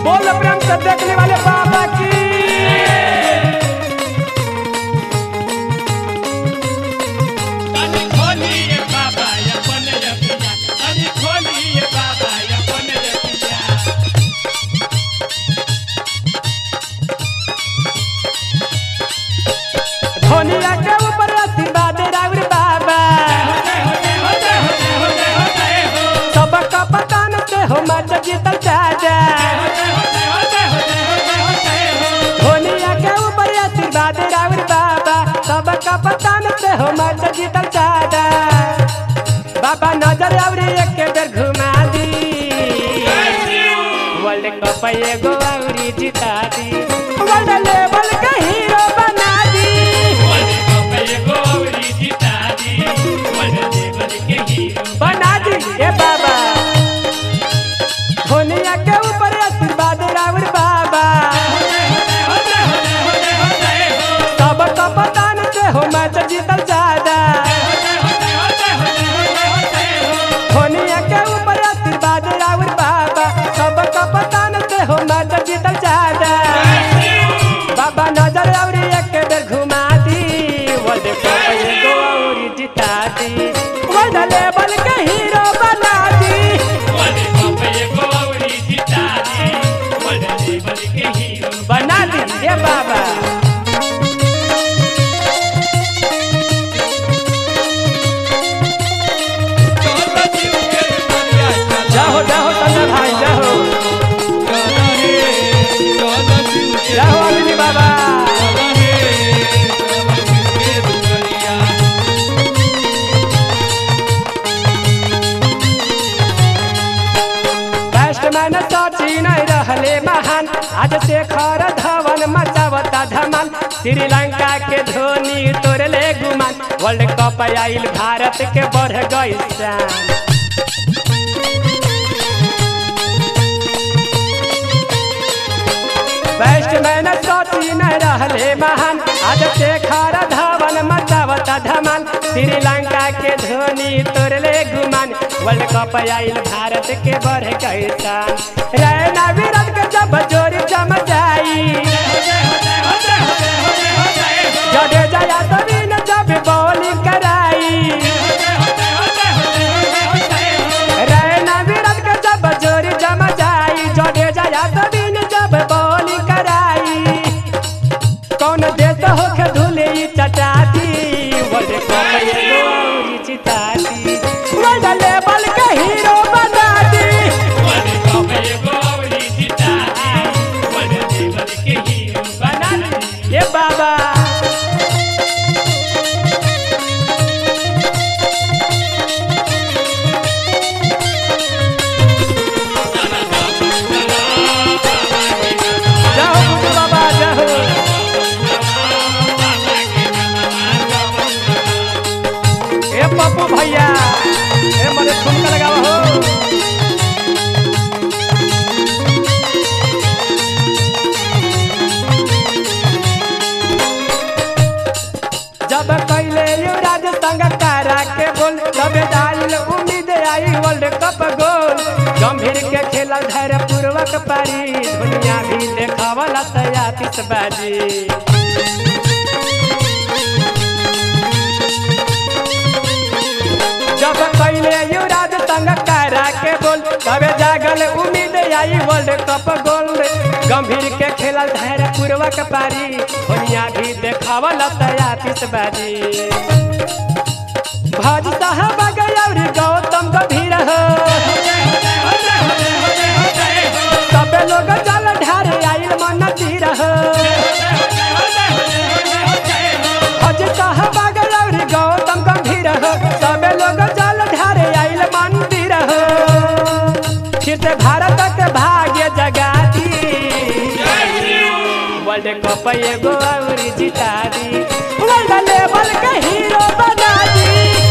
बोल प्रेम से देखने वाले बाबा की तनी खोलिए बाबा अपन रखिया तनी खोलिए बाबा अपन रखिया धोनिया के ऊपर आशीर्वाद राउर बाबा सबका पतान से हो मच जीतल चाचा धोनिया के ऊपर आशीर्वाद राउर बाबा सबका पतान से हो मच जीतल चाचा बाबा नजर और एक बेर घुमा दी वर्ल्ड कप एगो औरी जिता दी वर्ल्ड लेवल के हीरो बना दी बना दी ए बाबा धोनिया के ऊपर आशीर्वाद राउर बाबा सब कपतान से हो मैच जीतल ज्यादा धोनिया के ऊपर आशीर्वाद राउर बाबा सब कपतान से हो मैच जीतल ज्यादा बाबा नजर और एक बेर घुमा दी वर्ल्ड कप एगो और जिता दी वर्ल्ड लेवल के हीरो बना दी बना दी ये बाबा जाओ जाओ संजय भाई जाओ जाओ अग्नि बाबा बैट्समैन सचिन रहले महान आज शेखर धवन मचावता धमाल श्रीलंका के धोनी तोड़ले गुमान वर्ल्ड कप आइल भारत के बढ़ गई शान बैट्समैन सचिन रहले महान आज शेखर धवन मचावता धमाल श्रीलंका के धोनी तोड़ले गुमान वर्ल्ड कप आइल भारत के बढ़ गई शान रैना विराट के जब जोरी जम जाई जडेजा यादवीन जब बॉलिंग कराई रैना विराट के जब जोरी जम जाई जडेजा यादवीन जब बॉलिंग कराई कौन देश होके धुले ई चटाती वर्ल्ड कप एगो औरी जिताती वर्ल्ड लेवल के हीरो बना दी बना दी ये बाबा जाओ गुरु बाबा जाओ ए पप्पू भैया ए मरे ठुमका लगाओ हो जब कैले युवराज संग तारा के बोल तब डाल उम्मीद आई वर्ल्ड कप गोल गंभीर के खेला धैर्य पूर्वक पारी दुनिया भी देखावला तया बाजी जब कैले युवराज संग तारा के बोल तबे जागल उम्मीद आई वर्ल्ड कप गोल गंभीर के खेलल धैर्य पूर्वक पारी दुनिया भी देखावल तया बाजी भज साहब गौर गौतम गंभीर हो सबे लोग जल ढार आइल मन तीर हो भज साहब गौर गौतम गंभीर हो सबे लोग जल ढार आइल मंदिर हो फिर से भारत के भाग्य जगा दी वर्ल्ड कप एगो और जिता दी वर्ल्ड लेवल के हीरो बना दी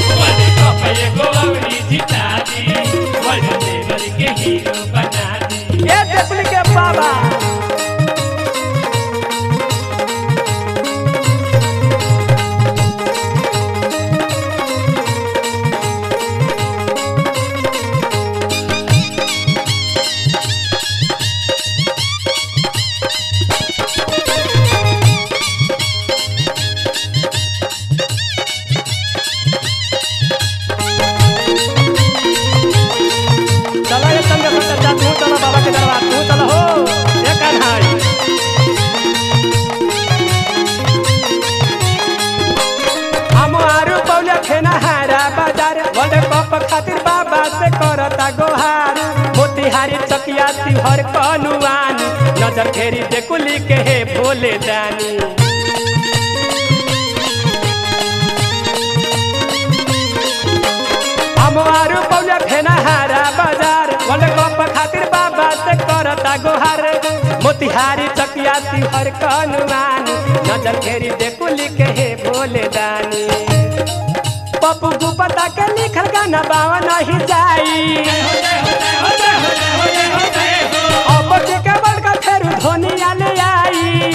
ये देखली के बाबा से करता गोहार मोतिहारी चकिया तिहर कनुआनी नजर फेरी देखुली के हे भोले दानी हमारू पौले फेना हारा बाजार वर्ल्ड कप खातिर बाबा से करता गोहार मोतिहारी चकिया तिहर कनुआनी नजर फेरी देखुली के हे भोले दानी पप्पू गुप्ता के लिखल गाना बावा नहीं जाई अब के बड़का फेरू धोनिया ले आई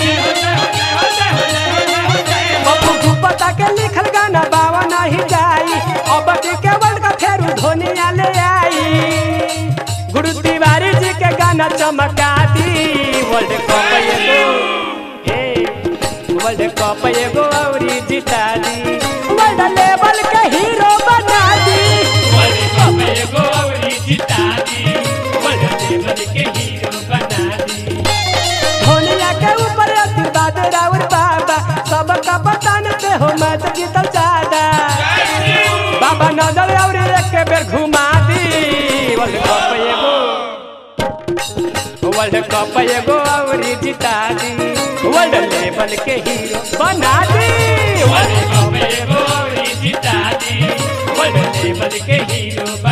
पप्पू गुप्ता के लिखल गाना बावा नहीं जाई अब के बड़का फेरू धोनिया ले आई गुरु तिवारी जी के गाना चमका दी वर्ल्ड कप एगो हे वर्ल्ड कप एगो औरी जिता दी वर्ल्ड लेवल के हीरो बना दी वर्ल्ड कप एगो औरी जिता दी वर्ल्ड लेवल के हीरो बना दी धोनिया के ऊपर आशीर्वाद राउर बाबा सबका बतान से हो मैच जीतल ज्यादा बाबा नजर और एक बेर घुमा दी वर्ल्ड कप एगो वर्ल्ड कप एगो और जिता दी वर्ल्ड लेवल के हीरो बना दी वर्ल्ड कप एगो औरी जिता दी वर्ल्ड लेवल के हीरो बना